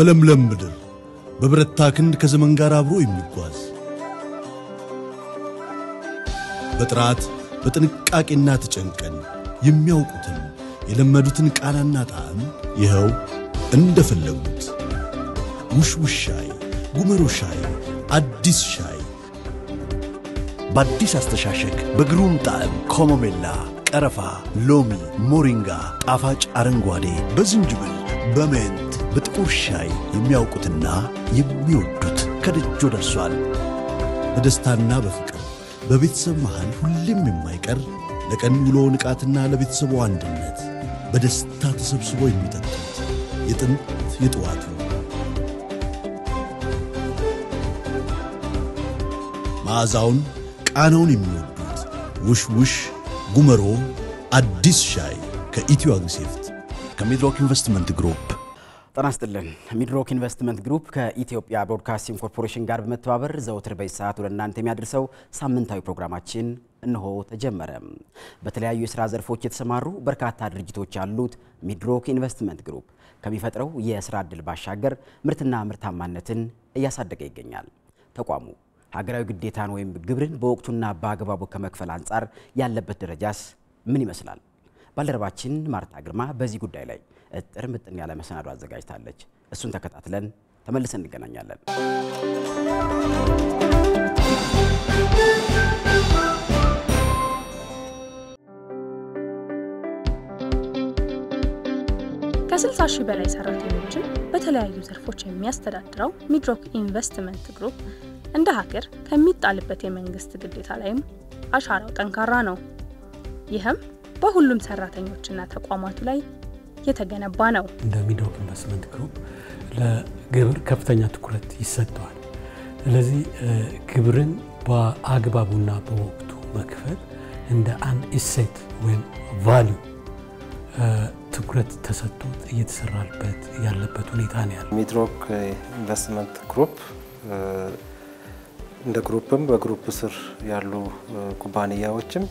በለምለም ምድር በብረታ ክንድ ከዘመን ጋር አብሮ የሚጓዝ በጥራት በጥንቃቄና ተጨንቀን የሚያውቁትን የለመዱትን ቃናና ጣዕም ይኸው እንደፈለጉት ውሽውሽ ሻይ፣ ጉመሮ ሻይ፣ አዲስ ሻይ በአዲስ አስተሻሸግ በግሩም ጣዕም ኮሞሜላ፣ ቀረፋ፣ ሎሚ፣ ሞሪንጋ፣ ጣፋጭ አረንጓዴ፣ በዝንጅብል፣ በሜንት፣ በጥቁር ሻይ የሚያውቁትና የሚወዱት ከደጆ ደርሷል። በደስታና በፍቅር በቤተሰብ መሃል ሁሌም የማይቀር ለቀን ውሎ ንቃትና ለቤተሰቡ አንድነት በደስታ ተሰብስቦ የሚጠጡት የጥንት የጠዋቱ መዓዛውን ቃናውን የሚወዱት ውሽ ውሽ ጉመሮ አዲስ ሻይ ከኢትዮ አግሪሴፍት ከሚድሮክ ኢንቨስትመንት ግሩፕ ጤና ይስጥልን። ሚድሮክ ኢንቨስትመንት ግሩፕ ከኢትዮጵያ ብሮድካስቲንግ ኮርፖሬሽን ጋር በመተባበር ዘወትር በዚህ ሰዓት ወደ እናንተ የሚያደርሰው ሳምንታዊ ፕሮግራማችን እነሆ ተጀመረ። በተለያዩ የስራ ዘርፎች የተሰማሩ በርካታ ድርጅቶች ያሉት ሚድሮክ ኢንቨስትመንት ግሩፕ ከሚፈጥረው የስራ ዕድል ባሻገር ምርትና ምርታማነትን እያሳደገ ይገኛል። ተቋሙ ሀገራዊ ግዴታን ወይም ግብርን በወቅቱና በአግባቡ ከመክፈል አንጻር ያለበት ደረጃስ ምን ይመስላል? ባልደረባችን ማርታ ግርማ በዚህ ጉዳይ ላይ እጥር ምጥን ያለ መሰናዶ አዘጋጅታለች። እሱን ተከታትለን ተመልሰን እንገናኛለን። ከ60 ሺህ በላይ ሰራተኞችን በተለያዩ ዘርፎች የሚያስተዳድረው ሚድሮክ ኢንቨስትመንት ግሩፕ እንደ ሀገር ከሚጣልበት የመንግስት ግዴታ ላይም አሻራው ጠንካራ ነው። ይህም በሁሉም ሰራተኞችና ተቋማቱ ላይ የተገነባ ነው። እንደ ሚድሮክ ኢንቨስትመንት ግሩፕ ለግብር ከፍተኛ ትኩረት ይሰጠዋል። ስለዚህ ግብርን በአግባቡና በወቅቱ መክፈል እንደ አንድ እሴት ወይም ቫሊዩ ትኩረት ተሰጥቶት እየተሰራበት ያለበት ሁኔታ ነው ያለው። ሚድሮክ ኢንቨስትመንት ግሩፕ እንደ ግሩፕም በግሩፕ ስር ያሉ ኩባንያዎችም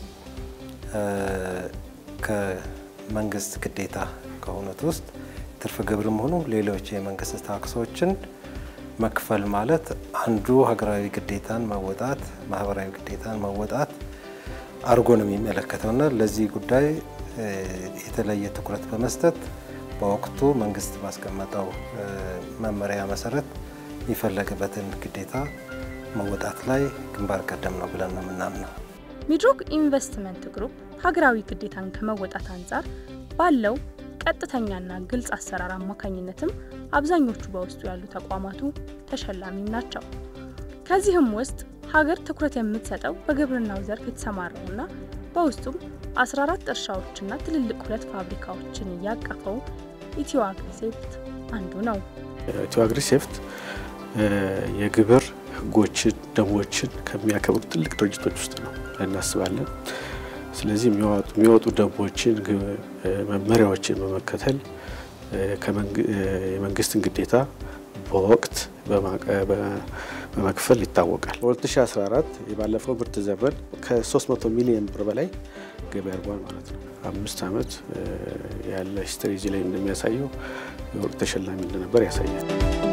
ከመንግስት ግዴታ ከሆኑት ውስጥ ትርፍ ግብርም ሆኑ ሌሎች የመንግስት ታክሶችን መክፈል ማለት አንዱ ሀገራዊ ግዴታን መወጣት፣ ማህበራዊ ግዴታን መወጣት አድርጎ ነው የሚመለከተውና ለዚህ ጉዳይ የተለየ ትኩረት በመስጠት በወቅቱ መንግስት ባስቀመጠው መመሪያ መሰረት የሚፈለግበትን ግዴታ መወጣት ላይ ግንባር ቀደም ነው ብለን ነው የምናምነው። ሚድሮክ ኢንቨስትመንት ግሩፕ ሀገራዊ ግዴታን ከመወጣት አንጻር ባለው ቀጥተኛና ግልጽ አሰራር አማካኝነትም አብዛኞቹ በውስጡ ያሉ ተቋማቱ ተሸላሚም ናቸው። ከዚህም ውስጥ ሀገር ትኩረት የምትሰጠው በግብርናው ዘርፍ የተሰማራውና በውስጡም 14 እርሻዎችና ትልልቅ ሁለት ፋብሪካዎችን እያቀፈው ኢትዮ አግሪሴፍት አንዱ ነው። ኢትዮ አግሪሴፍት የግብር ሕጎችን ደንቦችን ከሚያከብሩ ትልቅ ድርጅቶች ውስጥ ነው እናስባለን። ስለዚህ የሚወጡ ደንቦችን፣ መመሪያዎችን በመከተል የመንግስትን ግዴታ በወቅት በመክፈል ይታወቃል። በ2014 የባለፈው ምርት ዘመን ከ300 ሚሊዮን ብር በላይ ገቢ አድርጓል ማለት ነው። አምስት ዓመት ያለ ሂስትሪ እዚህ ላይ እንደሚያሳየው የወርቅ ተሸላሚ እንደነበር ያሳያል።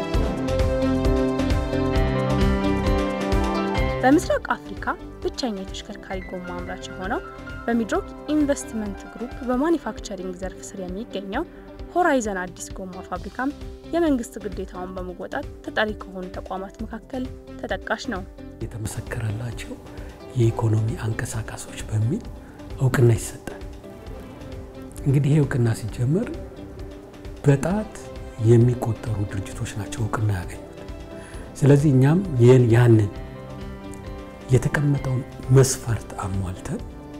በምስራቅ አፍሪካ ብቸኛ የተሽከርካሪ ጎማ አምራች የሆነው በሚድሮክ ኢንቨስትመንት ግሩፕ በማኒፋክቸሪንግ ዘርፍ ስር የሚገኘው ሆራይዘን አዲስ ጎማ ፋብሪካም የመንግስት ግዴታውን በመወጣት ተጠሪ ከሆኑ ተቋማት መካከል ተጠቃሽ ነው። የተመሰከረላቸው የኢኮኖሚ አንቀሳቃሶች በሚል እውቅና ይሰጣል። እንግዲህ ይህ እውቅና ሲጀመር በጣት የሚቆጠሩ ድርጅቶች ናቸው እውቅና ያገኙት። ስለዚህ እኛም ይህን ያንን የተቀመጠውን መስፈርት አሟልተን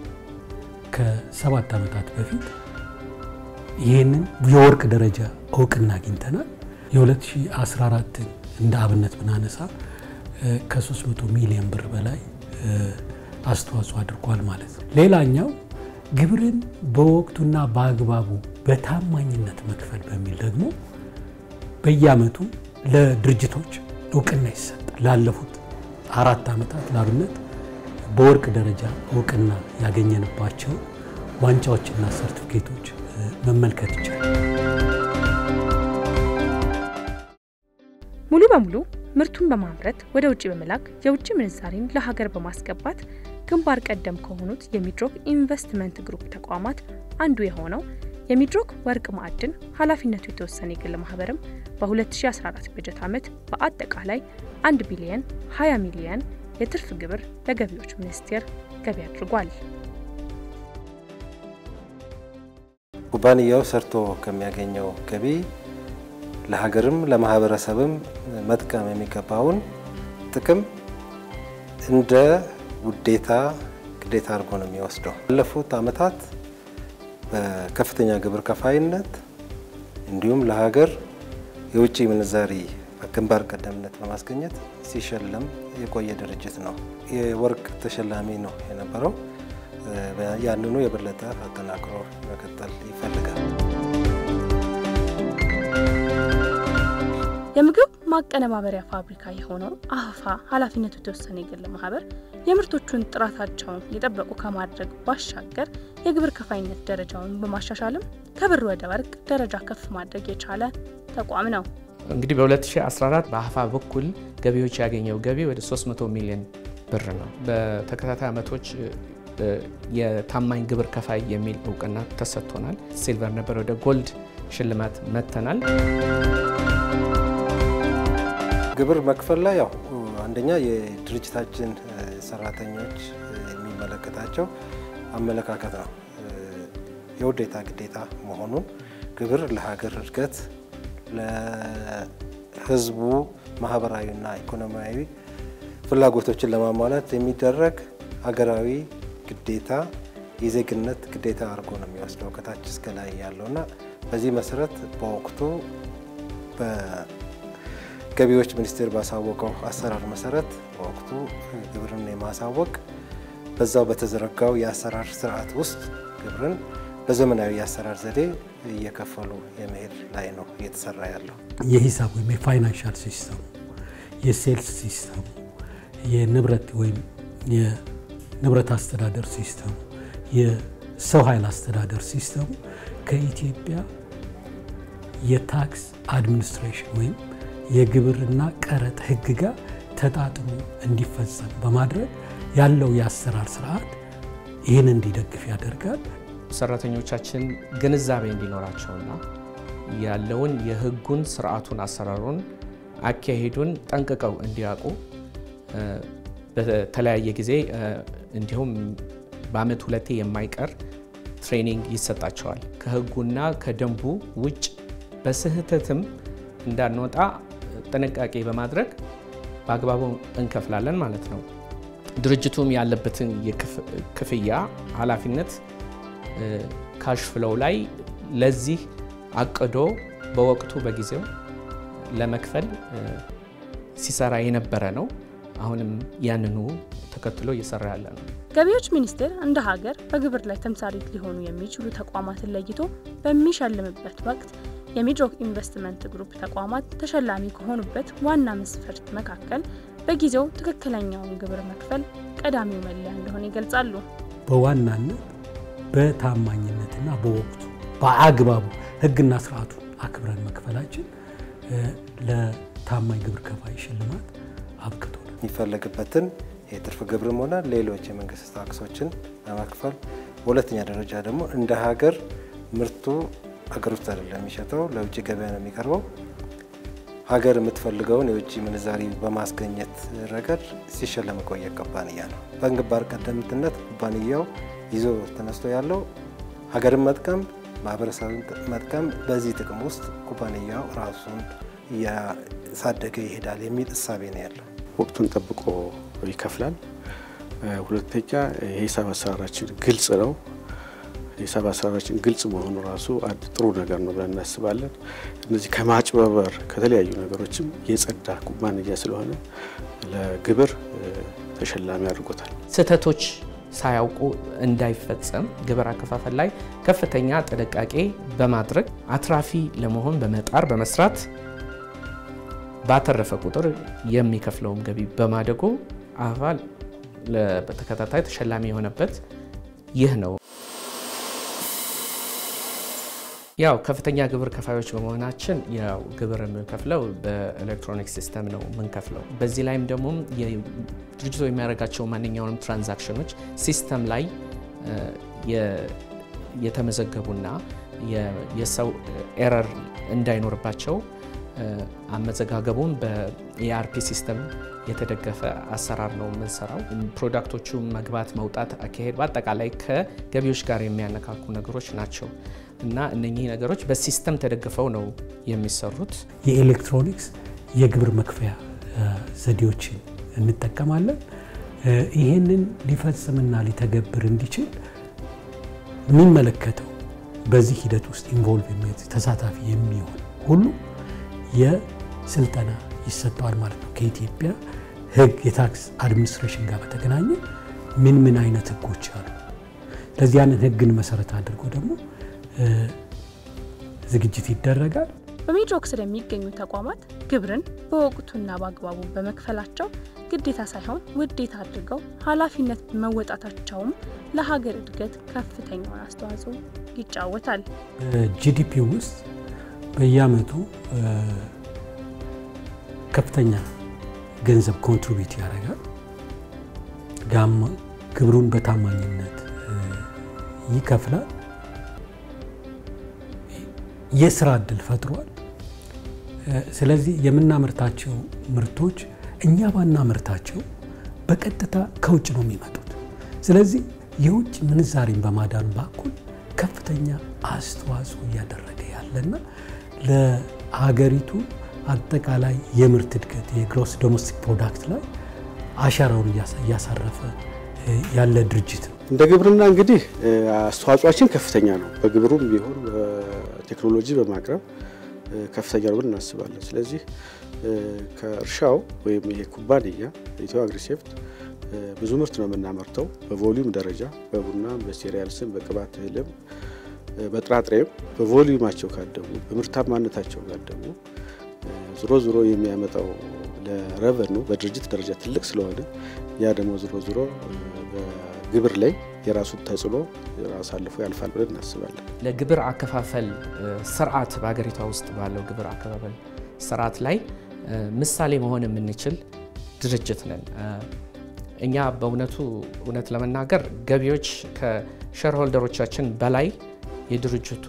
ከሰባት ዓመታት በፊት ይህንን የወርቅ ደረጃ እውቅና አግኝተናል። የ2014ን እንደ አብነት ብናነሳ ከ300 ሚሊዮን ብር በላይ አስተዋጽኦ አድርጓል ማለት ነው። ሌላኛው ግብርን በወቅቱና በአግባቡ በታማኝነት መክፈል በሚል ደግሞ በየዓመቱ ለድርጅቶች እውቅና ይሰጣል። ላለፉት አራት ዓመታት ለአብነት በወርቅ ደረጃ እውቅና ያገኘንባቸው ዋንጫዎችና ሰርቲፊኬቶች መመልከት ይቻላል። ሙሉ በሙሉ ምርቱን በማምረት ወደ ውጭ በመላክ የውጭ ምንዛሬን ለሀገር በማስገባት ግንባር ቀደም ከሆኑት የሚድሮክ ኢንቨስትመንት ግሩፕ ተቋማት አንዱ የሆነው የሚድሮክ ወርቅ ማዕድን ኃላፊነቱ የተወሰነ የግል ማህበርም በ2014 በጀት ዓመት በአጠቃላይ 1 ቢሊየን 20 ሚሊየን የትርፍ ግብር ለገቢዎች ሚኒስቴር ገቢ አድርጓል። ኩባንያው ሰርቶ ከሚያገኘው ገቢ ለሀገርም ለማህበረሰብም መጥቀም የሚገባውን ጥቅም እንደ ውዴታ ግዴታ አድርጎ ነው የሚወስደው። ባለፉት ዓመታት በከፍተኛ ግብር ከፋይነት እንዲሁም ለሀገር የውጭ ምንዛሪ ግንባር ቀደምነት በማስገኘት ሲሸለም የቆየ ድርጅት ነው። የወርቅ ተሸላሚ ነው የነበረው። ያንኑ የበለጠ አጠናክሮ መቀጠል ይፈልጋል። የምግብ ማቀነባበሪያ ፋብሪካ የሆነው አህፋ ኃላፊነቱ የተወሰነ የግል ማህበር የምርቶቹን ጥራታቸውን የጠበቁ ከማድረግ ባሻገር የግብር ከፋይነት ደረጃውን በማሻሻልም ከብር ወደ ወርቅ ደረጃ ከፍ ማድረግ የቻለ ተቋም ነው። እንግዲህ በ2014 በአህፋ በኩል ገቢዎች ያገኘው ገቢ ወደ 300 ሚሊዮን ብር ነው። በተከታታይ ዓመቶች የታማኝ ግብር ከፋይ የሚል እውቅና ተሰጥቶናል። ሲልቨር ነበር፣ ወደ ጎልድ ሽልማት መጥተናል። ግብር መክፈል ላይ ያው አንደኛ የድርጅታችን ሰራተኞች የሚመለከታቸው አመለካከት ነው። የውዴታ ግዴታ መሆኑን ግብር ለሀገር እድገት ለሕዝቡ ማህበራዊና ኢኮኖሚያዊ ፍላጎቶችን ለማሟላት የሚደረግ ሀገራዊ ግዴታ የዜግነት ግዴታ አድርጎ ነው የሚወስደው ከታች እስከ ላይ ያለውና በዚህ መሰረት በወቅቱ ገቢዎች ሚኒስቴር ባሳወቀው አሰራር መሰረት በወቅቱ ግብርን የማሳወቅ በዛው በተዘረጋው የአሰራር ስርዓት ውስጥ ግብርን በዘመናዊ የአሰራር ዘዴ እየከፈሉ የመሄድ ላይ ነው እየተሰራ ያለው። የሂሳብ ወይም የፋይናንሻል ሲስተሙ፣ የሴልስ ሲስተሙ፣ የንብረት ወይም የንብረት አስተዳደር ሲስተሙ፣ የሰው ኃይል አስተዳደር ሲስተሙ ከኢትዮጵያ የታክስ አድሚኒስትሬሽን ወይም የግብርና ቀረጥ ሕግ ጋር ተጣጥሞ እንዲፈጸም በማድረግ ያለው የአሰራር ስርዓት ይህን እንዲደግፍ ያደርጋል። ሰራተኞቻችን ግንዛቤ እንዲኖራቸውና ያለውን የህጉን ስርዓቱን፣ አሰራሩን፣ አካሄዱን ጠንቅቀው እንዲያውቁ በተለያየ ጊዜ እንዲሁም በአመት ሁለቴ የማይቀር ትሬኒንግ ይሰጣቸዋል። ከህጉና ከደንቡ ውጭ በስህተትም እንዳንወጣ ጥንቃቄ በማድረግ በአግባቡ እንከፍላለን ማለት ነው። ድርጅቱም ያለበትን የክፍያ ኃላፊነት ካሽ ፍሎው ላይ ለዚህ አቅዶ በወቅቱ በጊዜው ለመክፈል ሲሰራ የነበረ ነው። አሁንም ያንኑ ተከትሎ እየሰራ ያለ ነው። ገቢዎች ሚኒስቴር እንደ ሀገር በግብር ላይ ተምሳሌት ሊሆኑ የሚችሉ ተቋማትን ለይቶ በሚሸልምበት ወቅት የሚድሮክ ኢንቨስትመንት ግሩፕ ተቋማት ተሸላሚ ከሆኑበት ዋና መስፈርት መካከል በጊዜው ትክክለኛውን ግብር መክፈል ቀዳሚው መለያ እንደሆነ ይገልጻሉ። በዋናነት በታማኝነትና በወቅቱ በአግባቡ ሕግና ስርዓቱን አክብረን መክፈላችን ለታማኝ ግብር ከፋይ ሽልማት አብቅቶናል። የሚፈለግበትን የትርፍ ግብርም ሆነ ሌሎች የመንግስት ታክሶችን በመክፈል በሁለተኛ ደረጃ ደግሞ እንደ ሀገር ምርቱ ሀገር ውስጥ አይደለም የሚሸጠው፣ ለውጭ ገበያ ነው የሚቀርበው። ሀገር የምትፈልገውን የውጭ ምንዛሪ በማስገኘት ረገድ ሲሸለም የቆየ ኩባንያ ነው። በግንባር ቀደምትነት ኩባንያው ይዞ ተነስቶ ያለው ሀገርን መጥቀም፣ ማህበረሰብን መጥቀም፣ በዚህ ጥቅም ውስጥ ኩባንያው ራሱን እያሳደገ ይሄዳል የሚል እሳቤ ነው ያለው። ወቅቱን ጠብቆ ይከፍላል። ሁለተኛ የሂሳብ አሰራራችን ግልጽ ነው። የሂሳብ አሰራራችን ግልጽ መሆኑ ራሱ አንድ ጥሩ ነገር ነው ብለን እናስባለን። እነዚህ ከማጭበርበር ከተለያዩ ነገሮችም የጸዳ ኩባንያ ስለሆነ ለግብር ተሸላሚ አድርጎታል። ስህተቶች ሳያውቁ እንዳይፈጸም ግብር አከፋፈል ላይ ከፍተኛ ጥንቃቄ በማድረግ አትራፊ ለመሆን በመጣር በመስራት ባተረፈ ቁጥር የሚከፍለውም ገቢ በማደጉ አህፋ በተከታታይ ተሸላሚ የሆነበት ይህ ነው። ያው ከፍተኛ ግብር ከፋዮች በመሆናችን ያው ግብር የምንከፍለው በኤሌክትሮኒክ ሲስተም ነው የምንከፍለው። በዚህ ላይም ደግሞ ድርጅቱ የሚያደርጋቸው ማንኛውንም ትራንዛክሽኖች ሲስተም ላይ የተመዘገቡና የሰው ኤረር እንዳይኖርባቸው አመዘጋገቡን በኢአርፒ ሲስተም የተደገፈ አሰራር ነው የምንሰራው። ፕሮዳክቶቹ መግባት፣ መውጣት፣ አካሄድ በአጠቃላይ ከገቢዎች ጋር የሚያነካኩ ነገሮች ናቸው እና እነኚህ ነገሮች በሲስተም ተደግፈው ነው የሚሰሩት። የኤሌክትሮኒክስ የግብር መክፈያ ዘዴዎችን እንጠቀማለን። ይህንን ሊፈጽምና ሊተገብር እንዲችል የሚመለከተው በዚህ ሂደት ውስጥ ኢንቮልቭ ተሳታፊ የሚሆን ሁሉ የስልጠና ይሰጠዋል ማለት ነው። ከኢትዮጵያ ሕግ የታክስ አድሚኒስትሬሽን ጋር በተገናኘ ምን ምን አይነት ሕጎች አሉ። ስለዚህ ያንን ሕግን መሰረት አድርጎ ደግሞ ዝግጅት ይደረጋል። በሚድሮክ ስር የሚገኙ ተቋማት ግብርን በወቅቱና በአግባቡ በመክፈላቸው ግዴታ ሳይሆን ውዴታ አድርገው ኃላፊነት መወጣታቸውም ለሀገር እድገት ከፍተኛውን አስተዋጽኦ ይጫወታል። ጂዲፒ ውስጥ በየአመቱ ከፍተኛ ገንዘብ ኮንትሪቢዩት ያደርጋል። ግብሩን በታማኝነት ይከፍላል። የስራ እድል ፈጥሯል። ስለዚህ የምናመርታቸው ምርቶች እኛ ባናመርታቸው በቀጥታ ከውጭ ነው የሚመጡት። ስለዚህ የውጭ ምንዛሬን በማዳን በኩል ከፍተኛ አስተዋጽኦ እያደረገ ያለና ለሀገሪቱ አጠቃላይ የምርት እድገት የግሮስ ዶሜስቲክ ፕሮዳክት ላይ አሻራውን እያሳረፈ ያለ ድርጅት ነው። እንደ ግብርና እንግዲህ አስተዋጽኦችን ከፍተኛ ነው። በግብሩም ቢሆን በቴክኖሎጂ በማቅረብ ከፍተኛ ነው ብለን እናስባለን። ስለዚህ ከእርሻው ወይም ይሄ ኩባንያ ኢትዮ አግሪሴፍት ብዙ ምርት ነው የምናመርተው በቮሊዩም ደረጃ በቡናም፣ በሴሪያልስም፣ በቅባት እህልም፣ በጥራጥሬም በቮሊዩማቸው ካደጉ በምርታማነታቸው ካደጉ ዞሮ ዞሮ የሚያመጣው ለረቨኑ በድርጅት ደረጃ ትልቅ ስለሆነ ያ ደግሞ ዞሮ ዞሮ በግብር ላይ የራሱን ተጽዕኖ አሳልፎ ያልፋል ብለን እናስባለን። ለግብር አከፋፈል ስርዓት በሀገሪቷ ውስጥ ባለው ግብር አከፋፈል ስርዓት ላይ ምሳሌ መሆን የምንችል ድርጅት ነን። እኛ በእውነቱ እውነት ለመናገር ገቢዎች ከሼርሆልደሮቻችን በላይ የድርጅቱ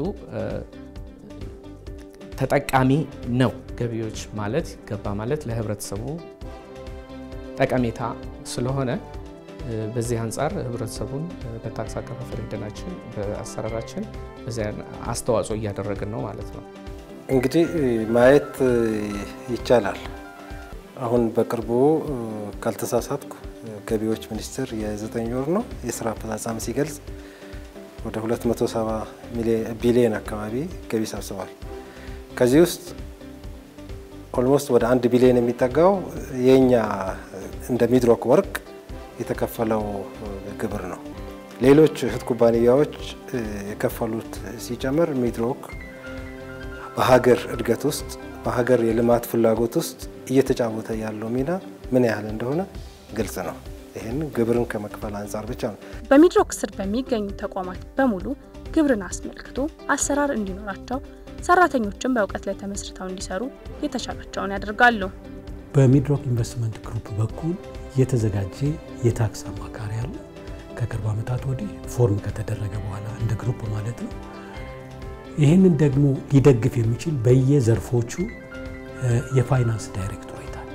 ተጠቃሚ ነው። ገቢዎች ማለት ገባ ማለት ለህብረተሰቡ ጠቀሜታ ስለሆነ በዚህ አንጻር ህብረተሰቡን በታክስ አከፋፈል ሂደናችን በአሰራራችን በዚያ አስተዋጽኦ እያደረግን ነው ማለት ነው። እንግዲህ ማየት ይቻላል። አሁን በቅርቡ ካልተሳሳትኩ ገቢዎች ሚኒስቴር የዘጠኝ ወር ነው የስራ አፈጻጸም ሲገልጽ ወደ 270 ቢሊዮን አካባቢ ገቢ ሰብስቧል። ከዚህ ውስጥ ኦልሞስት ወደ አንድ ቢሊዮን የሚጠጋው የኛ እንደ ሚድሮክ ወርቅ የተከፈለው ግብር ነው። ሌሎች እህት ኩባንያዎች የከፈሉት ሲጨምር ሚድሮክ በሀገር እድገት ውስጥ በሀገር የልማት ፍላጎት ውስጥ እየተጫወተ ያለው ሚና ምን ያህል እንደሆነ ግልጽ ነው። ይህን ግብርን ከመክፈል አንጻር ብቻ ነው። በሚድሮክ ስር በሚገኙ ተቋማት በሙሉ ግብርን አስመልክቶ አሰራር እንዲኖራቸው ሰራተኞችን በእውቀት ላይ ተመስርተው እንዲሰሩ የተቻላቸውን ያደርጋሉ። በሚድሮክ ኢንቨስትመንት ግሩፕ በኩል የተዘጋጀ የታክስ አማካሪ አለ። ከቅርብ ዓመታት ወዲህ ፎርም ከተደረገ በኋላ እንደ ግሩፕ ማለት ነው። ይህንን ደግሞ ሊደግፍ የሚችል በየዘርፎቹ የፋይናንስ ዳይሬክቶሬት አለ።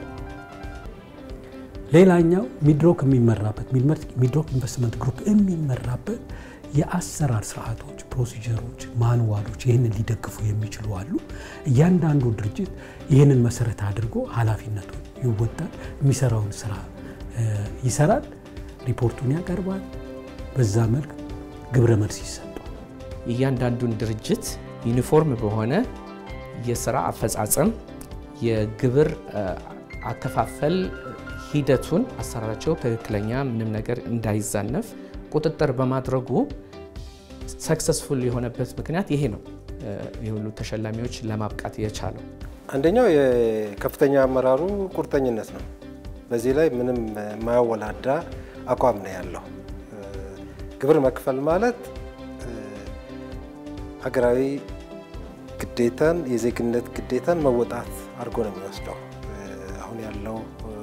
ሌላኛው ሚድሮክ የሚመራበት ሚድሮክ ኢንቨስትመንት ግሩፕ የሚመራበት የአሰራር ስርዓቶች፣ ፕሮሲጀሮች፣ ማንዋሎች ይህንን ሊደግፉ የሚችሉ አሉ። እያንዳንዱ ድርጅት ይህንን መሰረት አድርጎ ኃላፊነቱን ይወጣል። የሚሰራውን ስራ ይሰራል፣ ሪፖርቱን ያቀርባል። በዛ መልክ ግብረ መልስ ይሰጣል። እያንዳንዱን ድርጅት ዩኒፎርም በሆነ የስራ አፈጻጸም የግብር አከፋፈል ሂደቱን አሰራራቸው ትክክለኛ ምንም ነገር እንዳይዛነፍ ቁጥጥር በማድረጉ ሰክሰስፉል የሆነበት ምክንያት ይሄ ነው። የሁሉ ተሸላሚዎች ለማብቃት የቻለው አንደኛው የከፍተኛ አመራሩ ቁርጠኝነት ነው። በዚህ ላይ ምንም የማያወላዳ አቋም ነው ያለው። ግብር መክፈል ማለት ሀገራዊ ግዴታን የዜግነት ግዴታን መወጣት አድርጎ ነው የሚወስደው። አሁን ያለው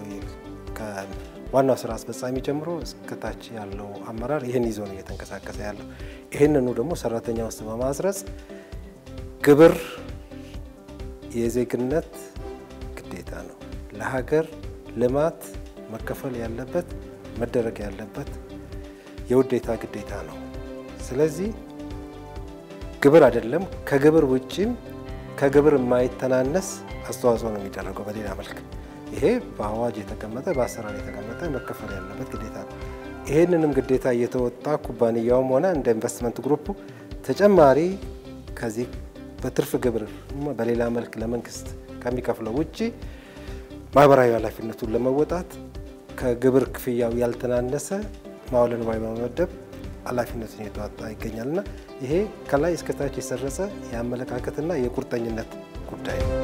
ከዋናው ስራ አስፈጻሚ ጀምሮ እስከታች ያለው አመራር ይህን ይዞ ነው እየተንቀሳቀሰ ያለው። ይህንኑ ደግሞ ሰራተኛ ውስጥ በማስረጽ ግብር የዜግነት ግዴታ ነው። ለሀገር ልማት መከፈል ያለበት መደረግ ያለበት የውዴታ ግዴታ ነው። ስለዚህ ግብር አይደለም ከግብር ውጭም ከግብር የማይተናነስ አስተዋጽኦ ነው የሚደረገው በሌላ መልክ። ይሄ በአዋጅ የተቀመጠ በአሰራር የተቀመጠ መከፈል ያለበት ግዴታ ነው። ይሄንንም ግዴታ እየተወጣ ኩባንያውም ሆነ እንደ ኢንቨስትመንት ግሩፑ ተጨማሪ ከዚህ በትርፍ ግብር በሌላ መልክ ለመንግስት ከሚከፍለው ውጭ ማህበራዊ ኃላፊነቱን ለመወጣት ከግብር ክፍያው ያልተናነሰ መዋዕለ ንዋይ በመመደብ ኃላፊነቱን እየተዋጣ ይገኛልና ይሄ ከላይ እስከታች የሰረጸ የአመለካከትና የቁርጠኝነት ጉዳይ ነው።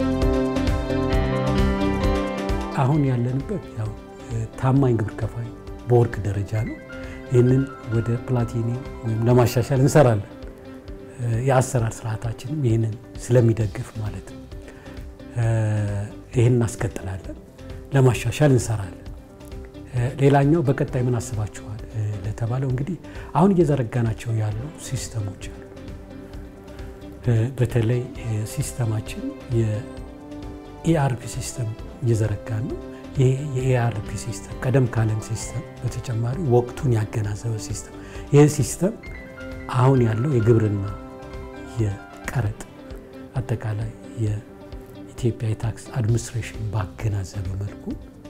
አሁን ያለንበት ያው ታማኝ ግብር ከፋይ በወርቅ ደረጃ ነው። ይህንን ወደ ፕላቲኒየም ወይም ለማሻሻል እንሰራለን። የአሰራር ስርዓታችንም ይህንን ስለሚደግፍ ማለት ነው። ይህን እናስቀጥላለን፣ ለማሻሻል እንሰራለን። ሌላኛው በቀጣይ ምን አስባችኋል ለተባለው እንግዲህ አሁን እየዘረጋናቸው ያሉ ሲስተሞች አሉ። በተለይ ሲስተማችን የኢአርፒ ሲስተም እየዘረጋን ነው። ይህ የኢአርፒ ሲስተም ቀደም ካለን ሲስተም በተጨማሪ ወቅቱን ያገናዘበ ሲስተም ይህ ሲስተም አሁን ያለው የግብርና የቀረጥ አጠቃላይ የኢትዮጵያ የታክስ አድሚኒስትሬሽን ባገናዘበ መልኩ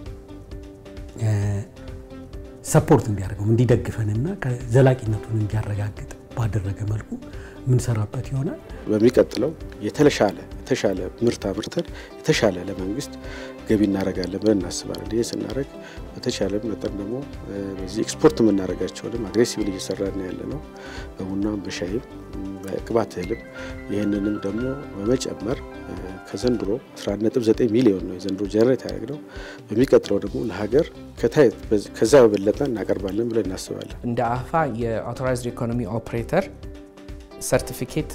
ሰፖርት እንዲያደርገው እንዲደግፈንና ዘላቂነቱን እንዲያረጋግጥ ባደረገ መልኩ የምንሰራበት ይሆናል። በሚቀጥለው የተሻለ የተሻለ ምርት አምርተን የተሻለ ለመንግስት ገቢ እናደርጋለን ብለን እናስባለን። ይህ ስናደርግ በተሻለ መጠን ደግሞ በዚህ ኤክስፖርት የምናደርጋቸውንም አግሬሲቭሊ እየሰራን ያለ ነው። በቡናም በሻይም በቅባት እህልም ይህንንም ደግሞ በመጨመር ከዘንድሮ 11.9 ሚሊዮን ነው የዘንድሮ ጀነሬት ያደረግነው። በሚቀጥለው ደግሞ ለሀገር ከዛ በበለጠ እናቀርባለን ብለን እናስባለን። እንደ አፋ የአውቶራይዝድ ኢኮኖሚ ኦፕሬተር ሰርቲፊኬት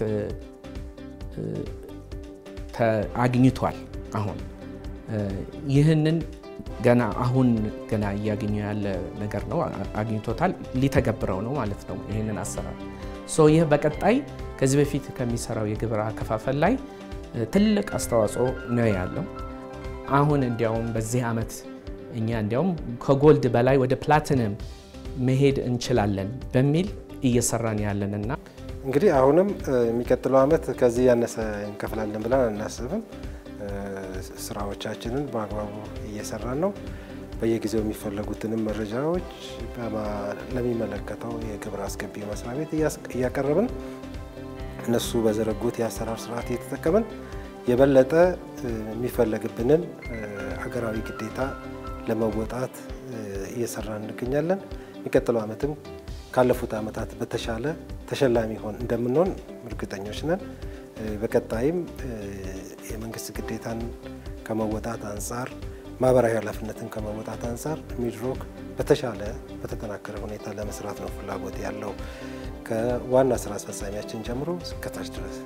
አግኝቷል። አሁን ይህንን ገና አሁን ገና እያገኘ ያለ ነገር ነው። አግኝቶታል፣ ሊተገብረው ነው ማለት ነው ይህንን አሰራር። ሶ ይህ በቀጣይ ከዚህ በፊት ከሚሰራው የግብር አከፋፈል ላይ ትልቅ አስተዋጽኦ ነው ያለው። አሁን እንዲያውም በዚህ ዓመት እኛ እንዲያውም ከጎልድ በላይ ወደ ፕላቲነም መሄድ እንችላለን በሚል እየሰራን ያለንና እንግዲህ አሁንም የሚቀጥለው ዓመት ከዚህ ያነሰ እንከፍላለን ብለን አናስብም። ስራዎቻችንን በአግባቡ እየሰራን ነው። በየጊዜው የሚፈለጉትንም መረጃዎች ለሚመለከተው የግብር አስገቢ መስሪያ ቤት እያቀረብን እነሱ በዘረጉት የአሰራር ስርዓት እየተጠቀምን የበለጠ የሚፈለግብንን ሀገራዊ ግዴታ ለመወጣት እየሰራን እንገኛለን። የሚቀጥለው ዓመትም ካለፉት ዓመታት በተሻለ ተሸላሚ ሆን እንደምንሆን እርግጠኞች ነን። በቀጣይም የመንግስት ግዴታን ከመወጣት አንጻር ማህበራዊ ኃላፊነትን ከመወጣት አንጻር ሚድሮክ በተሻለ በተጠናከረ ሁኔታ ለመስራት ነው ፍላጎት ያለው ከዋና ስራ አስፈጻሚያችን ጀምሮ እስከታች ድረስ።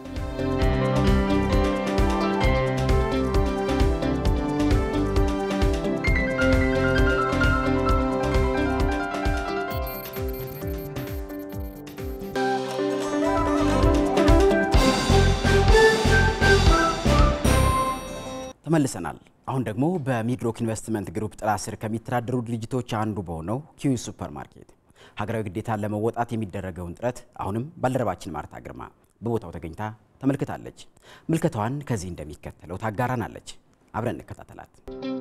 ተመልሰናል። አሁን ደግሞ በሚድሮክ ኢንቨስትመንት ግሩፕ ጥላ ስር ከሚተዳደሩ ድርጅቶች አንዱ በሆነው ኪዊ ሱፐር ማርኬት ሀገራዊ ግዴታን ለመወጣት የሚደረገውን ጥረት አሁንም ባልደረባችን ማርታ ግርማ በቦታው ተገኝታ ተመልክታለች። ምልከታዋን ከዚህ እንደሚከተለው ታጋራናለች። አብረን እንከታተላት።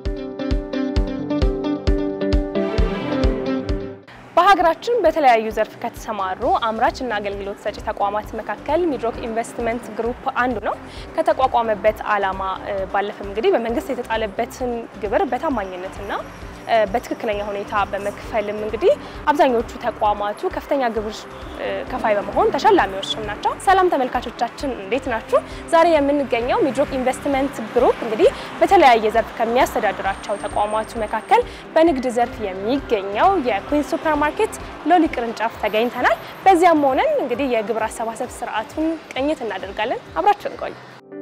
በሀገራችን በተለያዩ ዘርፍ ከተሰማሩ አምራችና አገልግሎት ሰጪ ተቋማት መካከል ሚድሮክ ኢንቨስትመንት ግሩፕ አንዱ ነው። ከተቋቋመበት ዓላማ ባለፈም እንግዲህ በመንግስት የተጣለበትን ግብር በታማኝነትና በትክክለኛ ሁኔታ በመክፈልም እንግዲህ አብዛኞቹ ተቋማቱ ከፍተኛ ግብር ከፋይ በመሆን ተሸላሚዎችም ናቸው። ሰላም ተመልካቾቻችን እንዴት ናችሁ? ዛሬ የምንገኘው ሚድሮክ ኢንቨስትመንት ግሩፕ እንግዲህ በተለያየ ዘርፍ ከሚያስተዳድራቸው ተቋማቱ መካከል በንግድ ዘርፍ የሚገኘው የኩዊንስ ሱፐር ማርኬት ሎሊ ቅርንጫፍ ተገኝተናል። በዚያም ሆነን እንግዲህ የግብር አሰባሰብ ስርዓቱን ቅኝት እናደርጋለን። አብራችን ቆዩ።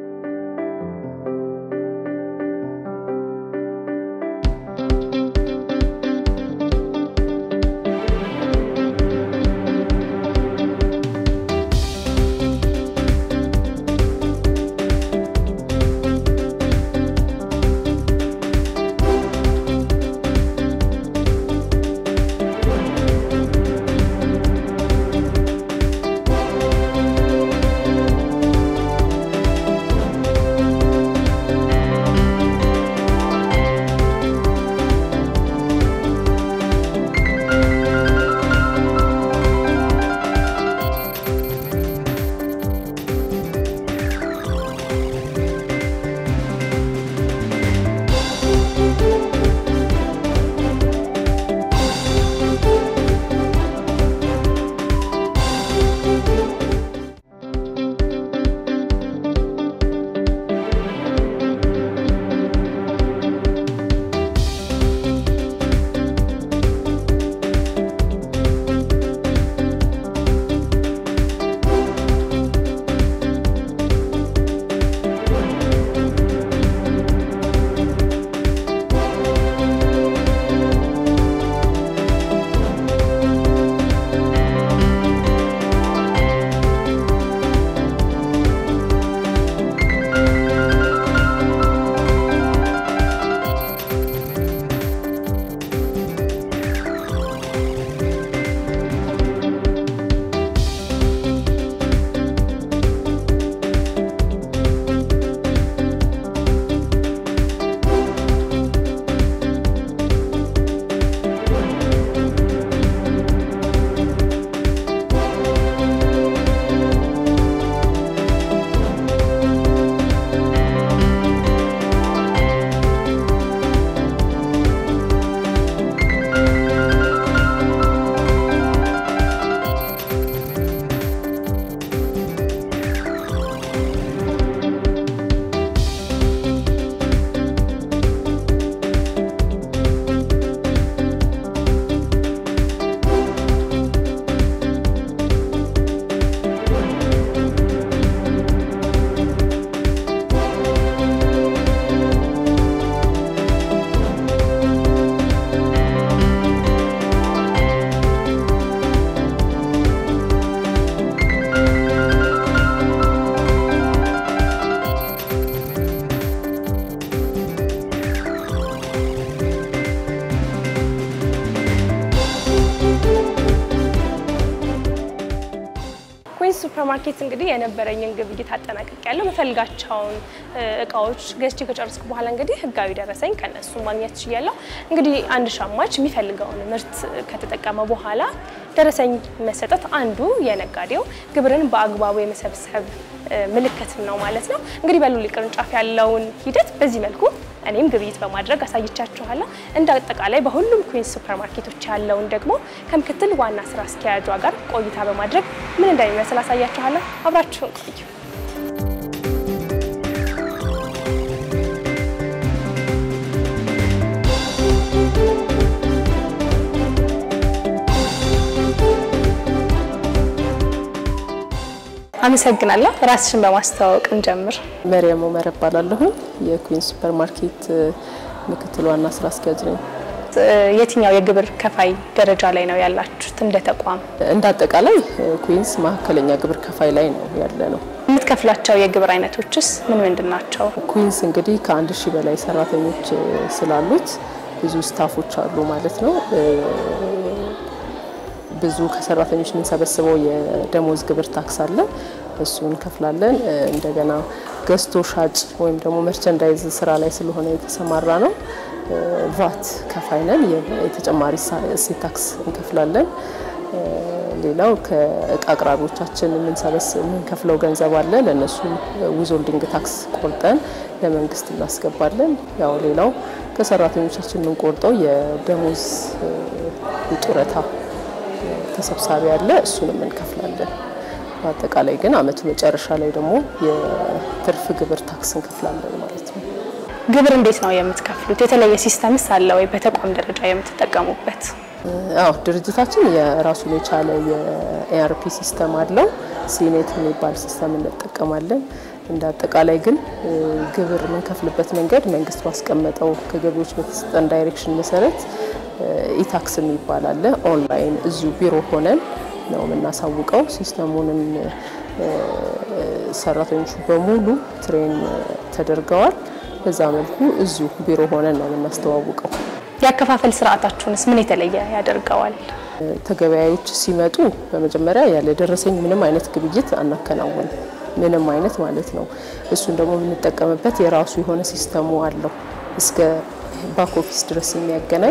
ሱፐርማርኬት እንግዲህ የነበረኝን ግብይት አጠናቀቅ ያለው መፈልጋቸውን እቃዎች ገዝቼ ከጨረስኩ በኋላ እንግዲህ ህጋዊ ደረሰኝ ከነሱ ማግኘት ችያለሁ። እንግዲህ አንድ ሸማች የሚፈልገውን ምርት ከተጠቀመ በኋላ ደረሰኝ መሰጠት አንዱ የነጋዴው ግብርን በአግባቡ የመሰብሰብ ምልክት ነው ማለት ነው። እንግዲህ በሉሊ ቅርንጫፍ ያለውን ሂደት በዚህ መልኩ እኔም ግብይት በማድረግ አሳይቻችኋለሁ። እንደ አጠቃላይ በሁሉም ኩዊንስ ሱፐርማርኬቶች ያለውን ደግሞ ከምክትል ዋና ስራ አስኪያጇ ጋር ቆይታ በማድረግ ምን እንደሚመስል አሳያችኋለሁ። አብራችሁን ቆዩ። አመሰግናለሁ። ራስሽን በማስተዋወቅ እንጀምር። መሪያም ኡመር እባላለሁ። የኩዊንስ ሱፐር ማርኬት ምክትል ዋና ስራ አስኪያጅ ነኝ። የትኛው የግብር ከፋይ ደረጃ ላይ ነው ያላችሁት እንደ ተቋም? እንደ አጠቃላይ ኩዊንስ መካከለኛ ግብር ከፋይ ላይ ነው ያለ ነው። የምትከፍላቸው የግብር አይነቶችስ ምን ምንድን ናቸው? ኩዊንስ እንግዲህ ከአንድ ሺህ በላይ ሰራተኞች ስላሉት ብዙ ስታፎች አሉ ማለት ነው። ብዙ ከሰራተኞች የምንሰበስበው የደሞዝ ግብር ታክስ አለ። እሱን እንከፍላለን። እንደገና ገዝቶ ሻጭ ወይም ደግሞ መርቸንዳይዝ ስራ ላይ ስለሆነ የተሰማራ ነው ቫት ከፋይ ነን። የተጨማሪ እሴት ታክስ እንከፍላለን። ሌላው ከእቃ አቅራቢዎቻችን የምንሰበስብ የምንከፍለው ገንዘብ አለ። ለእነሱ ዊዝሆልዲንግ ታክስ ቆርጠን ለመንግስት እናስገባለን። ያው ሌላው ከሰራተኞቻችን የምንቆርጠው የደሞዝ ጡረታ ተሰብሳቢ አለ። እሱንም እንከፍላለን። በአጠቃላይ ግን አመቱ መጨረሻ ላይ ደግሞ የትርፍ ግብር ታክስ እንከፍላለን ማለት ነው። ግብር እንዴት ነው የምትከፍሉት? የተለየ ሲስተምስ አለ ወይ በተቋም ደረጃ የምትጠቀሙበት? አዎ ድርጅታችን የራሱን የቻለ የኤአርፒ ሲስተም አለው። ሲኔት የሚባል ሲስተም እንጠቀማለን። እንደ አጠቃላይ ግን ግብር የምንከፍልበት መንገድ መንግስት ባስቀመጠው ከገቢዎች በተሰጠን ዳይሬክሽን መሰረት ኢታክስ የሚባል አለ። ኦንላይን እዚሁ ቢሮ ሆነን ነው የምናሳውቀው። ሲስተሙንም ሰራተኞቹ በሙሉ ትሬን ተደርገዋል። በዛ መልኩ እዚሁ ቢሮ ሆነን ነው የምናስተዋውቀው። የአከፋፈል ስርዓታችሁንስ ምን የተለየ ያደርገዋል? ተገበያዮች ሲመጡ በመጀመሪያ ያለ ደረሰኝ ምንም አይነት ግብይት አናከናውንም። ምንም አይነት ማለት ነው። እሱን ደግሞ የምንጠቀምበት የራሱ የሆነ ሲስተሙ አለው እስከ ባክ ኦፊስ ድረስ የሚያገናኝ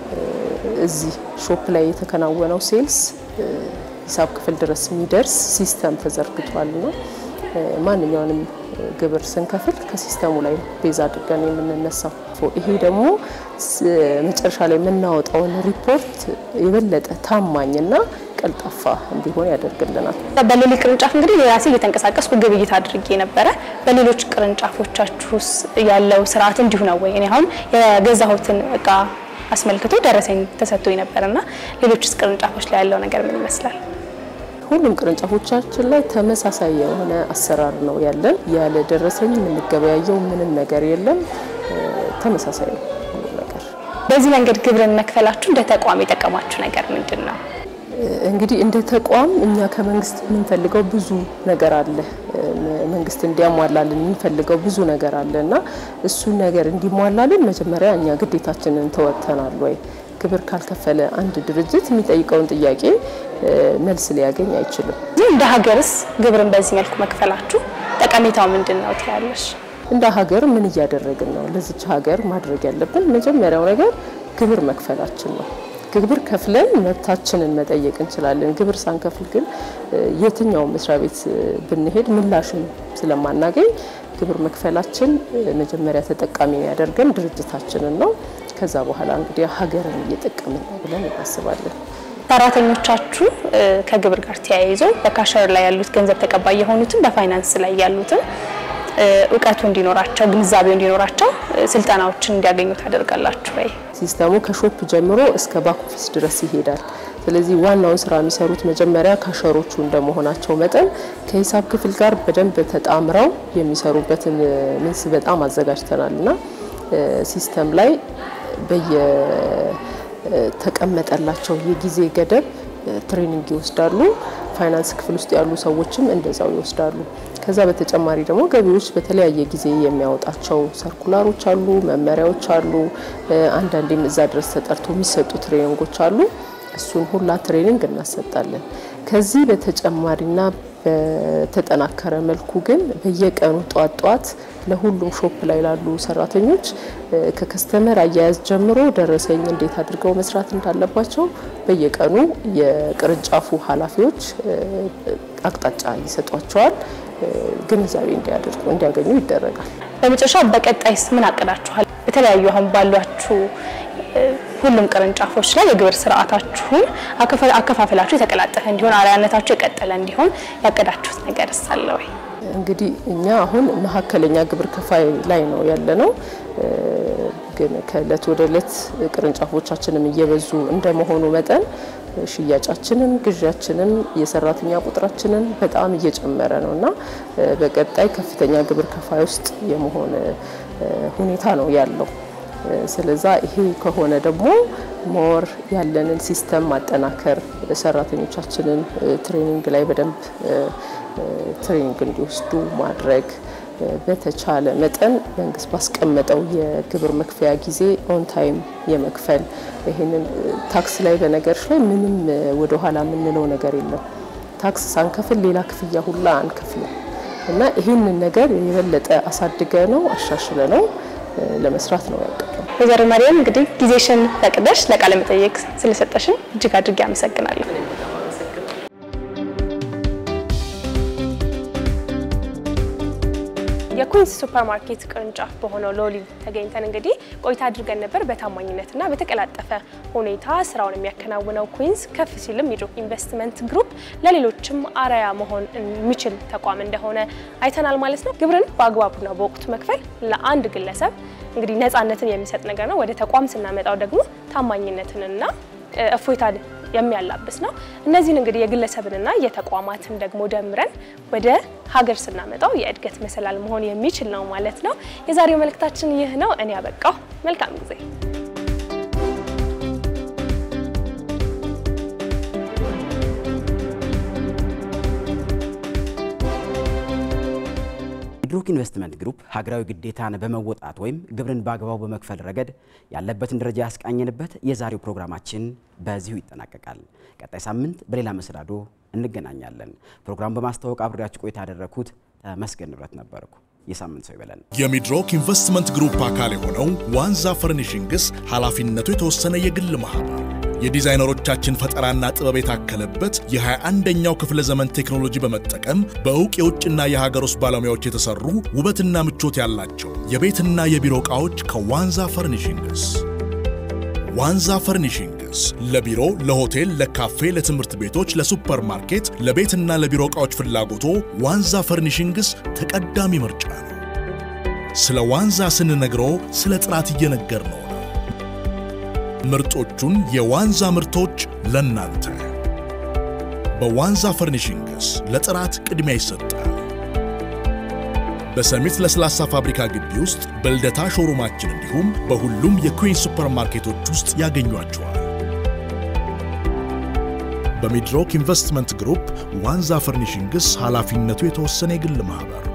እዚህ ሾፕ ላይ የተከናወነው ሴልስ ሂሳብ ክፍል ድረስ የሚደርስ ሲስተም ተዘርግቷል እና ማንኛውንም ግብር ስንከፍል ከሲስተሙ ላይ ቤዝ አድርገን የምንነሳው። ይሄ ደግሞ መጨረሻ ላይ የምናወጣውን ሪፖርት የበለጠ ታማኝና ቀልጣፋ እንዲሆን ያደርግልናል። በሌሊ ቅርንጫፍ እንግዲህ የራሴ እየተንቀሳቀስኩ ግብይት አድርጌ ነበረ። በሌሎች ቅርንጫፎቻችሁስ ያለው ስርዓት እንዲሁ ነው ወይ? እኔ አሁን የገዛሁትን እቃ አስመልክቶ ደረሰኝ ተሰጥቶኝ ነበርና ሌሎችስ ቅርንጫፎች ላይ ያለው ነገር ምን ይመስላል? ሁሉም ቅርንጫፎቻችን ላይ ተመሳሳይ የሆነ አሰራር ነው ያለን። ያለ ደረሰኝ የምንገበያየው ምንም ነገር የለም። ተመሳሳይ ነው ሁሉም ነገር። በዚህ መንገድ ግብርን መክፈላችሁ እንደ ተቋም የጠቀማችሁ ነገር ምንድን ነው? እንግዲህ እንደ ተቋም እኛ ከመንግስት የምንፈልገው ብዙ ነገር አለ። መንግስት እንዲያሟላልን የምንፈልገው ብዙ ነገር አለ እና እሱን ነገር እንዲሟላልን መጀመሪያ እኛ ግዴታችንን ተወጥተናል ወይ? ግብር ካልከፈለ አንድ ድርጅት የሚጠይቀውን ጥያቄ መልስ ሊያገኝ አይችልም። እንደ ሀገርስ ግብርን በዚህ መልኩ መክፈላችሁ ጠቀሜታው ምንድን ነው ትያለሽ? እንደ ሀገር ምን እያደረግን ነው? ለዚች ሀገር ማድረግ ያለብን መጀመሪያው ነገር ግብር መክፈላችን ነው። ግብር ከፍለን መብታችንን መጠየቅ እንችላለን። ግብር ሳንከፍል ግን የትኛውን መስሪያ ቤት ብንሄድ ምላሽም ስለማናገኝ ግብር መክፈላችን መጀመሪያ ተጠቃሚ ያደርገን ድርጅታችንን ነው። ከዛ በኋላ እንግዲህ ሀገርን እየጠቀምን ነው ብለን እናስባለን። ሰራተኞቻችሁ ከግብር ጋር ተያይዞ በካሸር ላይ ያሉት ገንዘብ ተቀባይ የሆኑትን በፋይናንስ ላይ ያሉትን እውቀቱ እንዲኖራቸው ግንዛቤው እንዲኖራቸው ስልጠናዎችን እንዲያገኙ ታደርጋላችሁ ወይ? ሲስተሙ ከሾፕ ጀምሮ እስከ ባክ ኦፊስ ድረስ ይሄዳል። ስለዚህ ዋናውን ስራ የሚሰሩት መጀመሪያ ካሸሮቹ እንደመሆናቸው መጠን ከሂሳብ ክፍል ጋር በደንብ ተጣምረው የሚሰሩበትን ምንስ በጣም አዘጋጅተናል እና ሲስተም ላይ በየተቀመጠላቸው የጊዜ ገደብ ትሬኒንግ ይወስዳሉ። ፋይናንስ ክፍል ውስጥ ያሉ ሰዎችም እንደዛው ይወስዳሉ። ከዛ በተጨማሪ ደግሞ ገቢዎች በተለያየ ጊዜ የሚያወጣቸው ሰርኩላሮች አሉ፣ መመሪያዎች አሉ። አንዳንዴም እዛ ድረስ ተጠርቶ የሚሰጡ ትሬኒንጎች አሉ። እሱን ሁላ ትሬኒንግ እናሰጣለን። ከዚህ በተጨማሪና በተጠናከረ መልኩ ግን በየቀኑ ጧት ጧት ለሁሉም ሾፕ ላይ ላሉ ሰራተኞች ከከስተመር አያያዝ ጀምሮ ደረሰኝ እንዴት አድርገው መስራት እንዳለባቸው በየቀኑ የቅርንጫፉ ኃላፊዎች አቅጣጫ ይሰጧቸዋል። ግንዛቤ እንዲያደርጉ እንዲያገኙ ይደረጋል። በመጨረሻ በቀጣይስ ምን አቅዳችኋል? የተለያዩ አሁን ባሏችሁ ሁሉም ቅርንጫፎች ላይ የግብር ስርዓታችሁን አከፋፈላችሁ የተቀላጠፈ እንዲሆን አርአያነታችሁ የቀጠለ እንዲሆን ያቀዳችሁት ነገር ሳለ ወይ? እንግዲህ እኛ አሁን መካከለኛ ግብር ከፋይ ላይ ነው ያለ ነው። ግን ከእለት ወደ እለት ቅርንጫፎቻችንም እየበዙ እንደመሆኑ መጠን ሽያጫችንም ግዣችንም የሰራተኛ ቁጥራችንን በጣም እየጨመረ ነው እና በቀጣይ ከፍተኛ ግብር ከፋይ ውስጥ የመሆን ሁኔታ ነው ያለው። ስለዛ ይሄ ከሆነ ደግሞ ሞር ያለንን ሲስተም ማጠናከር ሰራተኞቻችንን ትሬኒንግ ላይ በደንብ ትሬኒንግ እንዲወስዱ ማድረግ በተቻለ መጠን መንግስት ባስቀመጠው የግብር መክፈያ ጊዜ ኦን ታይም የመክፈል ይህንን ታክስ ላይ በነገሮች ላይ ምንም ወደኋላ የምንለው ነገር የለም። ታክስ ሳንከፍል ሌላ ክፍያ ሁላ አንከፍልም እና ይህንን ነገር የበለጠ አሳድገ ነው አሻሽለ ነው ለመስራት ነው ያቀደው። ወይዘሮ ማርያም እንግዲህ ጊዜሽን ፈቅደሽ ለቃለ መጠየቅ ስለሰጠሽን እጅግ አድርጌ አመሰግናለሁ። የኩዊንስ ሱፐር ማርኬት ቅርንጫፍ በሆነው ሎሊ ተገኝተን እንግዲህ ቆይታ አድርገን ነበር። በታማኝነትና በተቀላጠፈ ሁኔታ ስራውን የሚያከናውነው ኩዊንስ ከፍ ሲልም ሚድሮክ ኢንቨስትመንት ግሩፕ ለሌሎችም አርአያ መሆን የሚችል ተቋም እንደሆነ አይተናል ማለት ነው። ግብርን በአግባቡና በወቅቱ መክፈል ለአንድ ግለሰብ እንግዲህ ነፃነትን የሚሰጥ ነገር ነው። ወደ ተቋም ስናመጣው ደግሞ ታማኝነትንና እፎይታን የሚያላብስ ነው። እነዚህን እንግዲህ የግለሰብንና የተቋማትን ደግሞ ደምረን ወደ ሀገር ስናመጣው የእድገት መሰላል መሆን የሚችል ነው ማለት ነው። የዛሬው መልእክታችን ይህ ነው። እኔ ያበቃው። መልካም ጊዜ ሚድሮክ ኢንቨስትመንት ግሩፕ ሀገራዊ ግዴታን በመወጣት ወይም ግብርን በአግባቡ በመክፈል ረገድ ያለበትን ደረጃ ያስቃኘንበት የዛሬው ፕሮግራማችን በዚሁ ይጠናቀቃል። ቀጣይ ሳምንት በሌላ መሰናዶ እንገናኛለን። ፕሮግራም በማስተዋወቅ አብሬያችሁ ቆይታ ያደረግኩት ተመስገን ንብረት ነበርኩ። የሳምንት ሰው ይበለን። የሚድሮክ ኢንቨስትመንት ግሩፕ አካል የሆነው ዋንዛ ፈርኒሽንግስ ኃላፊነቱ የተወሰነ የግል ማህበር የዲዛይነሮቻችን ፈጠራና ጥበብ የታከለበት የ21ኛው ክፍለ ዘመን ቴክኖሎጂ በመጠቀም በእውቅ የውጭና የሀገር ውስጥ ባለሙያዎች የተሰሩ ውበትና ምቾት ያላቸው የቤትና የቢሮ ዕቃዎች ከዋንዛ ፈርኒሽንግስ። ዋንዛ ፈርኒሽንግስ ለቢሮ፣ ለሆቴል፣ ለካፌ፣ ለትምህርት ቤቶች፣ ለሱፐር ማርኬት፣ ለቤትና ለቢሮ ዕቃዎች ፍላጎቶ ዋንዛ ፈርኒሽንግስ ተቀዳሚ ምርጫ ነው። ስለ ዋንዛ ስንነግሮ ስለ ጥራት እየነገር ነው። ምርጦቹን የዋንዛ ምርቶች ለናንተ በዋንዛ ፈርኒሽንግስ ለጥራት ቅድሚያ ይሰጣል። በሰሚት ለስላሳ ፋብሪካ ግቢ ውስጥ በልደታ ሾሩማችን እንዲሁም በሁሉም የኩዊን ሱፐር ማርኬቶች ውስጥ ያገኟቸዋል። በሚድሮክ ኢንቨስትመንት ግሩፕ ዋንዛ ፈርኒሽንግስ ኃላፊነቱ የተወሰነ የግል ማኅበር